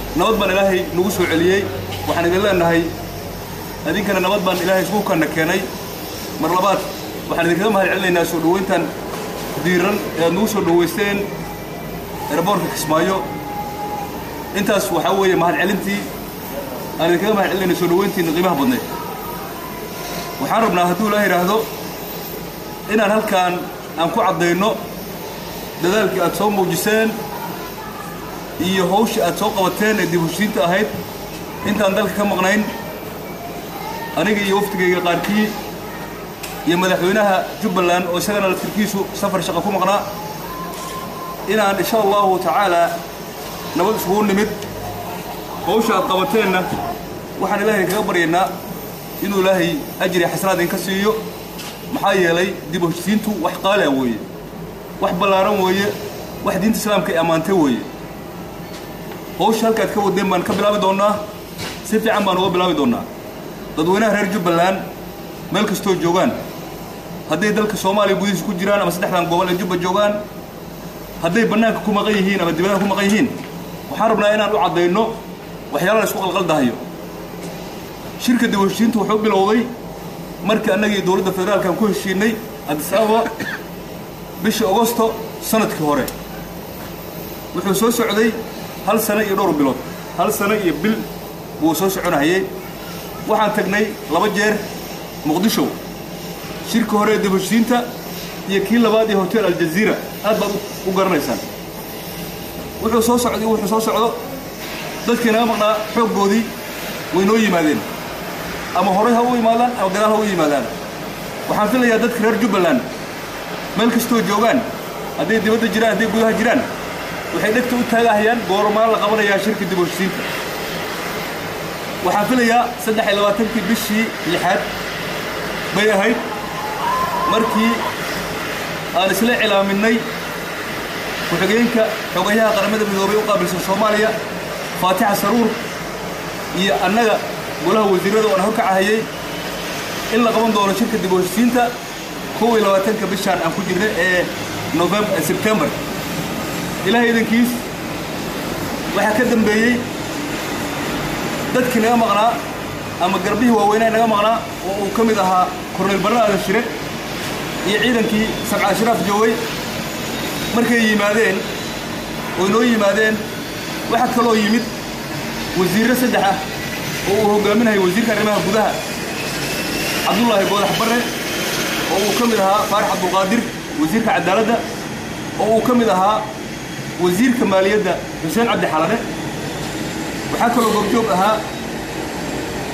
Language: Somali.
nabad baan ilaahay nagu soo celiyey waxaan idin leenahay idinkana nabad baan ilaahay isku kanna keenay mar labaad waxaan idinkaga mahad celinaynaa soo dhoweyntan diiran ee aad nagu soo dhoweysteen eraboorka kismaayo intaas waxaa weeye mahad celintii aan idinkaga mahad celinayna soo dhoweyntiina qiimaha badneed waxaan rabnaa hadduu ilaaha yidhaahdo inaan halkaan aan ku caddayno dadaalkii aad soo muujiseen iyo hawshii aad soo qabateen ee dib heshiinta ahayd intaan dalka ka maqnayn aniga iyo wafdigayga qaarkii iyo madaxweynaha jubbaland oo isagana laftirkiisu safar shaqo ku maqnaa inaan insha allahu tacaalaa nabad isugu nimid hawsha aad qabateenna waxaan ilaahay kaga baryaynaa inuu ilaahay ajri xasanaad idinka siiyo maxaa yeelay dib u heshiisiintu wax qaali ah weeye wax ballaaran weeye wax diinta islaamka ay ammaantay weeye hawsha halkaad ka wadeen baan ka bilaabi doonnaa si fiican baan uga bilaabi doonnaa dadweynaha reer jubbaland meel kastoo joogaan hadday dalka soomaaliya gudihiisa ku jiraan ama saddexdan gobol ee jubba joogaan hadday bannaanka ku maqan yihiin ama dibadaha ku maqan yihiin waxaan rabnaa inaan u caddayno waxyaala la isku qalqaldahayo shirka dib u heshiintu wuxuu bilowday markii annagii dowladda federaalkan ku heshiinay addis ababa bishii agosto sanadkii hore wuxuu soo socday hal sano iyo dhowr bilood hal sano iyo bil buu soo soconahayey waxaan tagnay laba jeer muqdisho shirka hore ee dib u heshiinta iyo kii labaad ee hotel aljaziira aad baad u garanaysaan wuxuu soo socday wuxuu soo socdo dadkii naga maqnaa xooggoodii way noo yimaadeen ama horay ha u imaadaan ama gadaal ha u yimaadaan waxaan filayaa dadka reer jubbaland meel kastoo joogaan hadday dibadda jiraan hadday gudaha jiraan waxay dhegta u taagahayaan goormaan la qabanayaa shirka dib u heshiinta waxaan filayaa saddex iyo labaatankii bishii lixaad bay ahayd markii aan isla cilaaminay ku-xigeenka xogayaha qaramada midoobay u qaabilsan soomaaliya faatixa saruur iyo annaga golaha wasiirrada oo aan horkacahayey in la qaban doono shirka dib u heshiisiinta kow iyo labaatanka bishaan aan ku jirna ee novemb sebtembar ilaahay idankiis waxaa ka dambeeyey dadkii naga maqnaa ama garbihii waaweynaa naga maqnaa oo uu ka mid ahaa korneyl barre aadan shire iyo ciidankii sabca ashraaf joogay markay yimaadeen oy noo yimaadeen waxaa kaloo yimid wasiirro saddex ah oo uu hoggaaminayo wasiirka arrimaha gudaha cabdullaahi goodax barre oo uu ka mid ahaa faarax cabdulqaadir wasiirka cadaaladda oo uu ka mid ahaa wasiirka maaliyadda xuseen cabdi xalane waxaa kaloo goobjoog ahaa